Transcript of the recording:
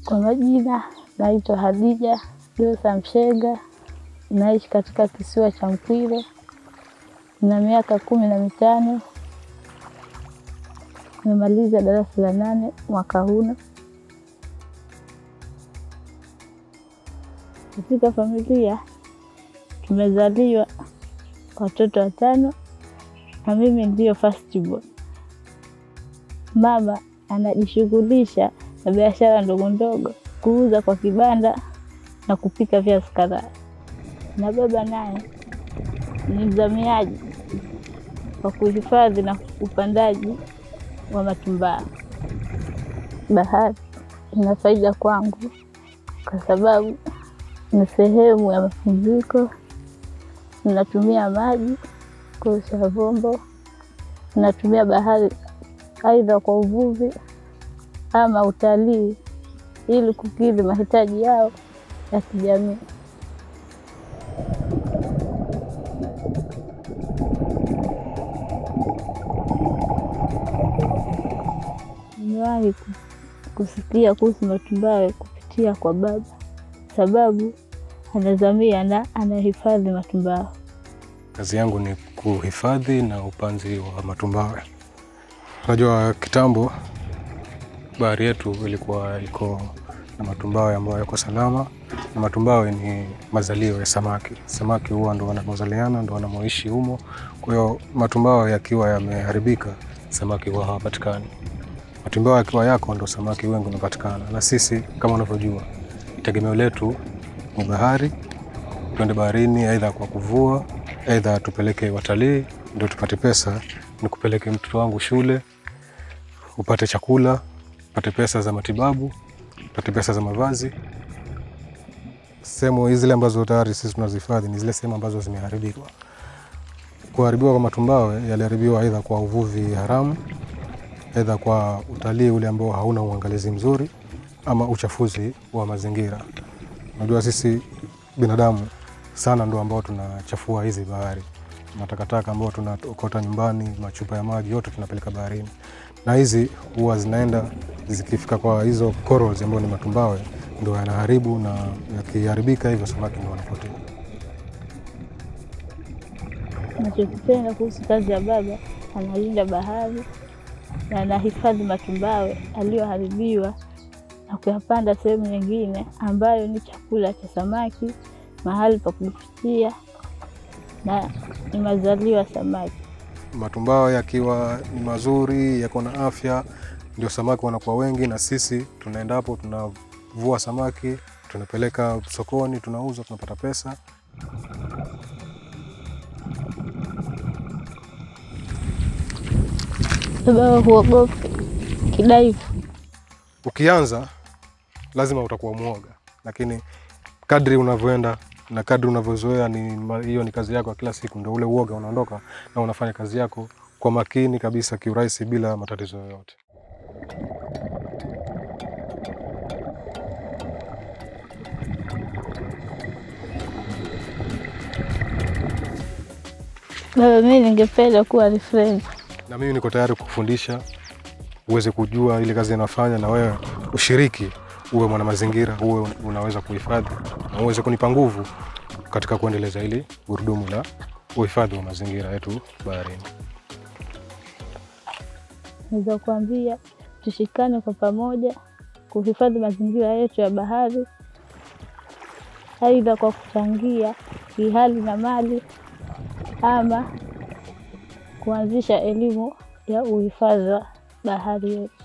Kwa majina naitwa Hadija Dosa Mshenga, naishi katika kisiwa cha Mkwile, na miaka kumi na mitano. Nimemaliza darasa la nane mwaka huu. Katika familia tumezaliwa watoto watano na mimi ndiyo first born. Mama anajishughulisha na biashara ndogo ndogo, kuuza kwa kibanda na kupika viazi karai, na baba naye ni mzamiaji wa kuhifadhi na upandaji wa matumbawe. Bahari ina faida kwangu kwa sababu ni sehemu ya mapumziko. Ninatumia maji kuosha vyombo, ninatumia bahari aidha kwa uvuvi ama utalii ili kukidhi mahitaji yao ya kijamii. Nimewahi kusikia kuhusu matumbawe kupitia kwa baba, sababu anazamia na anahifadhi matumbawe. Kazi yangu ni kuhifadhi na upanzi wa matumbawe. Unajua kitambo bahari yetu ilikuwa iko na matumbawe ambayo yako salama, na matumbawe ni mazalio ya samaki. Samaki huwa ndo wanamozaliana ndo wanamoishi humo. Kwa hiyo matumbawe yakiwa yameharibika, samaki huwa hawapatikani. Matumbawe yakiwa yako ndo samaki wengi wanapatikana, na sisi kama unavyojua tegemeo letu ni bahari. Tuende baharini, aidha kwa kuvua, aidha tupeleke watalii ndio tupate pesa, ni kupeleke mtoto wangu shule, upate chakula, upate pesa za matibabu, upate pesa za mavazi. Sehemu zile ambazo tayari sisi tunazihifadhi ni zile sehemu ambazo zimeharibika. Kuharibiwa kwa matumbawe yaliharibiwa aidha kwa uvuvi haramu, aidha kwa utalii ule ambao hauna uangalizi mzuri, ama uchafuzi wa mazingira. Unajua sisi binadamu sana ndo ambao tunachafua hizi bahari. Matakataka ambao tunaokota nyumbani, machupa ya maji yote tunapeleka baharini, na hizi huwa zinaenda zikifika kwa hizo corals ambao ni matumbawe, ndo yanaharibu, na yakiharibika hivyo samaki ndo wanapotea. Nachokipenda kuhusu kazi ya baba, analinda bahari na anahifadhi matumbawe aliyoharibiwa na kuyapanda sehemu nyingine ambayo ni chakula cha samaki, mahali pa kufikia na ni mazalio ya samaki. Matumbawe yakiwa ni mazuri, yako na afya, ndio samaki wanakuwa wengi, na sisi tunaenda hapo tunavua samaki, tunapeleka sokoni, tunauza, tunapata pesa. Baba huogopi kidaivu. Ukianza lazima utakuwa mwoga, lakini kadri unavyoenda na kadri unavyozoea, ni hiyo ni kazi yako ya kila siku, ndio ule uoga unaondoka na unafanya kazi yako kwa makini kabisa, kiurahisi, bila matatizo yoyote. Baba, mimi ningependa kuwa ni friend. Na mimi niko tayari kukufundisha uweze kujua ile kazi inafanya, na wewe ushiriki, uwe mwana mazingira, uwe unaweza kuhifadhi na uweze kunipa nguvu katika kuendeleza hili gurudumu la uhifadhi wa mazingira yetu baharini. Naweza kuambia tushikane kwa pamoja kuhifadhi mazingira yetu ya bahari, aidha kwa kuchangia kihali na mali ama kuanzisha elimu ya uhifadhi wa bahari yetu.